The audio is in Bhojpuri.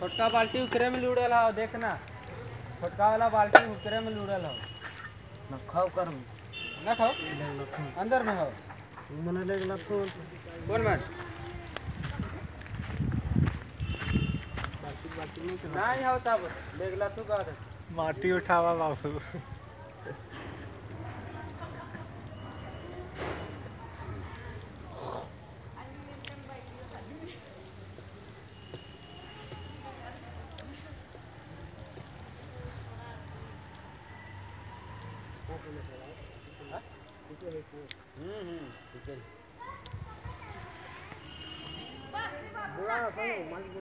छोटका बाल्टी उकरे में लूड़ल हो देखना छोटका वाला बाल्टी उकरे में लूड़ल हो न खाओ कर न खाओ अंदर में हो मने लेगला तो कौन मन नहीं हो तब देखला तू का दे माटी उठावा बाबू हम्म हम्म ठीक है